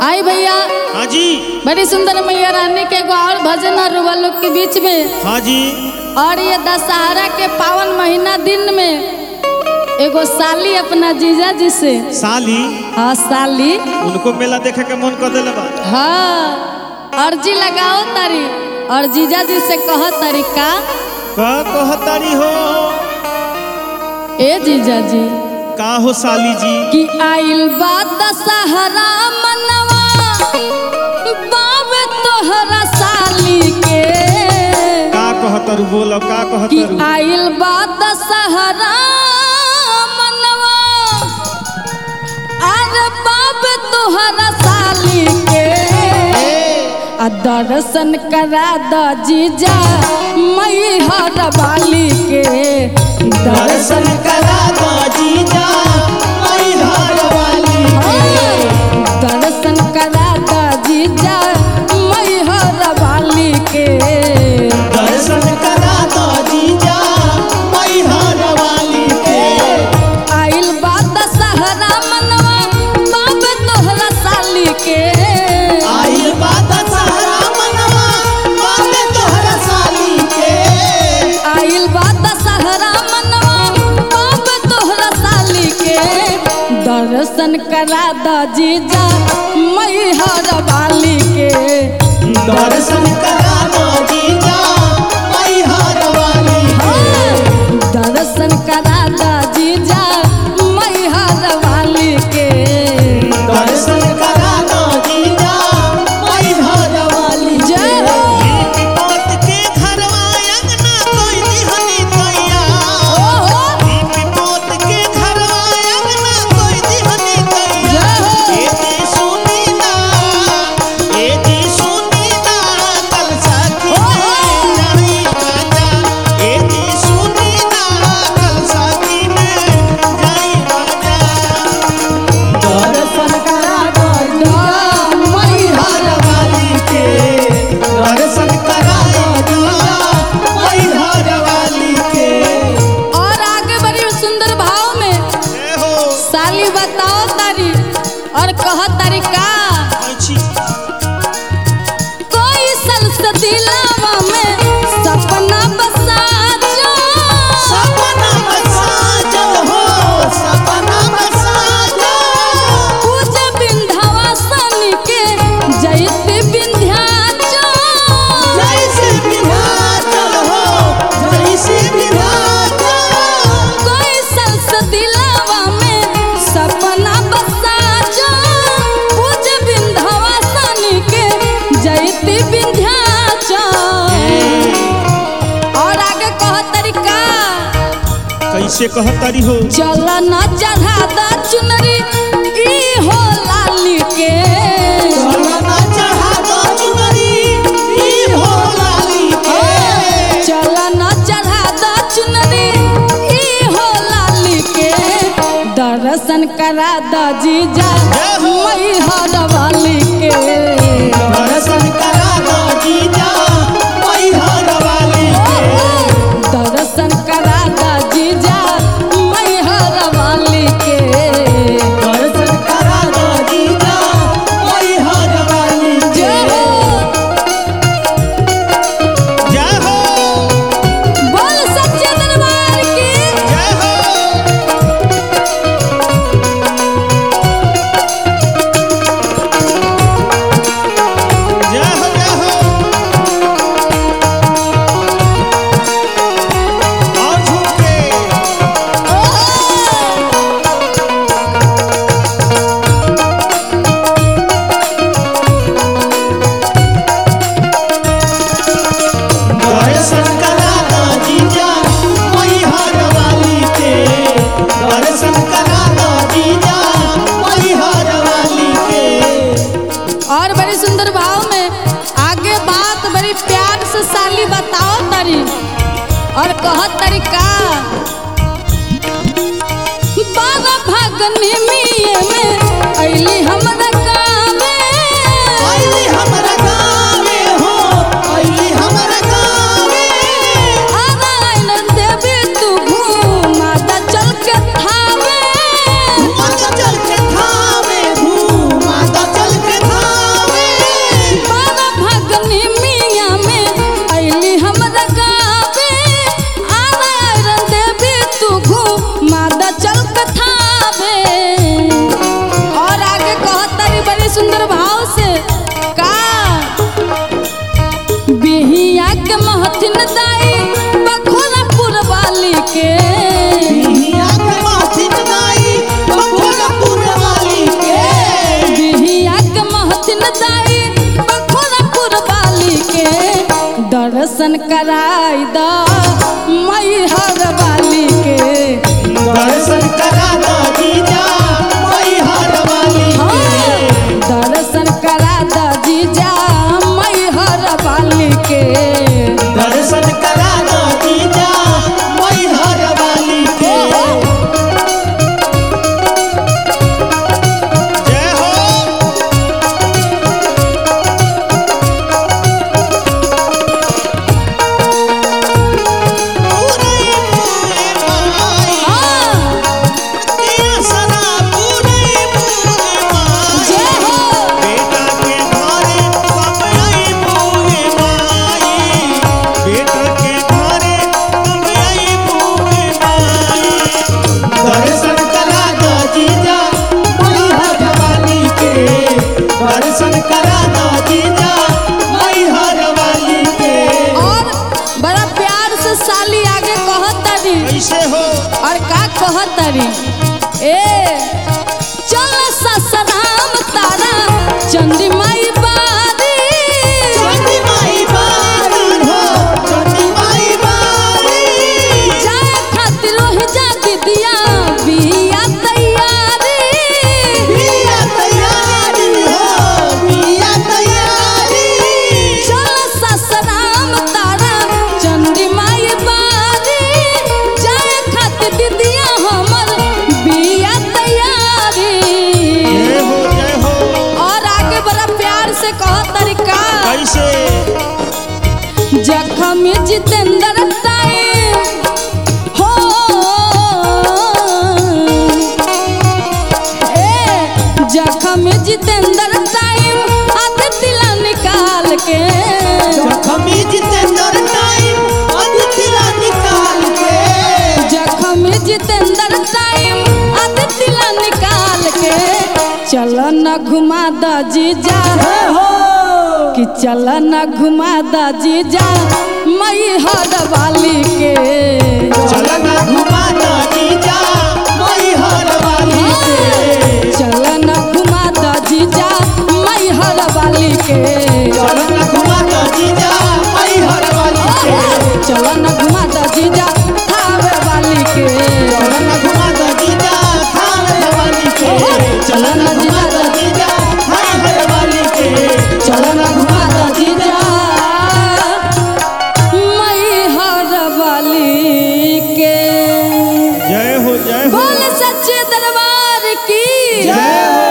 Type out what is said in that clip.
आई भैया हाँ जी बड़ी सुंदर मैया रानी के एगो और भजन और रुआ लोग के बीच में हाँ जी और ये दशहरा के पावन महीना दिन में एगो साली अपना जीजा जी से साली हाँ साली उनको मेला देखे के मन कर दिले बा हाँ अर्जी लगाओ तारी और जीजा जी से कह तारी का का कहतारी हो ए जीजा जी का हो साली जी कि आइल बा दशहरा मनवा बाब तोहरा साली के का कहतारू बोलो का कि कहतारू आइल बा दशहरा मनवा अरे बाब तोहरा साली के आ दर्शन करा द जीजा मई हर बाली के दर्शन करा दो जीजा मैहर वाली दर्शन करा द जीजा मई हर बाली के दर्शन करा दो जीजा मैहर वाली के आइल बा दशहरा मनवा बाब तोहरा साली के आइल बात सहारा मनवा बाबे तोहरा साली के आइल बा दशहरा मनवा बाब तोहरा साली के दर्शन करा द जीजा मई हर बाली के दर्शन करा दो जीजा मैहर वाली दर्शन करा द जीजा मई हर बाली के दर्शन करा दो जीजा मैहर वाली जय हो विपत के घरवा अंगना कोई दिहनी तैया ओहो विपत के घरवा अंगना कोई दिहनी तैया जय हो। ए जी सुनी ना ए जी सुनी ना कल साथी में जाई राजा ए जी सुनी ना कल साथी में जाई राजा दर्शन करा दो मई हर हर वाली के दर्शन करा दो मैहर वाली के और आगे बड़ी सुंदर भाव में जय हो साली बताओ तारी और कह तारी का अच्छी कोई सलसदिलावा में सपना बसा जो सपना मसाजो हो सपना मसाजो पूज विंध्यवासन के जैत विंध्याचल जैसे विधाचल हो जैसे विधाचल कोई सलसदिलावा में सपना बसा जो पूज विंध्यवासन के जैत विंध्याचल और आगे कह तरीका कैसे कहतारी हो चल न चढ़ा द चुनरी ई हो लाली के सोना चढ़ा दो चुनरी ई हो लाली के चल न चढ़ा द चुनरी ई हो लाली के दर्शन करा द जीजा मई हर वाली के दर्शन करा दो जीजा मैहर वाली के दर्शन करा द जीजा मई हर वाली के दर्शन करा दो जीजा मैहर वाली के जय हो जय हो बोल सच्चे दरबार की जय हो जय हो जय हो और झूम के दर्शन करा दो जीजा मैहर वाली के दर्शन करा दो जीजा मैहर वाली के और बड़ी सुंदर भाव में आगे बात बड़ी प्यार से साली बताओ तरी और कह तरीका बाबा भगनी मिये में अइली हमरा गावे आइली हमरा गावे हो आइली हमरा गावे आरायण देवी तू घूमा द चल के थावे माता चल के थावे घूम माता चल के थावे कराई द मैहर वाली के दर्शन करा दो जीजा मैहर वाली हाँ, दर्शन करा द जीजा मैहर वाली के दर्शन करा दो जीजा मैहर वाली के जय हो पूरे पूरे माई हाँ, दिया सना पूरे पूरे माई जय हो बेटा के घरे कब आई पूरे माई बेटा के घरे कब आई पूरे माई दर्शन करा दो जीजा मैहर वाली के दर्शन करा दो जीजा मैहर वाली के और बड़ा प्यार से साली आगे कहतरी कैसे हो और का कहतरी ए चल ससराम तारा चंदी माई बारी चंडी माई बारी हो चंडी माई बारी जाए खातिर रोहि जा दिदिया बिया तैयारी बिया तैयारी हो बिया तैयारी चल ससराम तारा चंदी माई बारी जाए खातिर दिदिया हमर बिया तैयारी जय हो जय हो और आगे बड़ा प्यार से कह तरीका कैसे जखम जितेंद्र टाइम हो ए जखम जितेंद्र टाइम आधे दिला निकाल के जखमी जितेंद्र टाइम अदितिला निकाल के जखम जितेंद्र टाइम आधे दिला निकाल के चल न घुमा द जीजा हो कि चल न घुमा द जीजा मई हर वाली के चलना घुमा दो जीजा मैहर वाली के चल न घुमा द जीजा मई हर वाली के चलना घुमा दो जीजा मैहर वाली के चल न घुमा द जीजा थावे वाली के चलना घुमा दो जीजा थाने वाली के चलना घुमा दो जीजा थाने वाली के चल न घुमा द जीजा मई हर वाली के जय हो जय हो बोल सच्चे दरबार की जय हो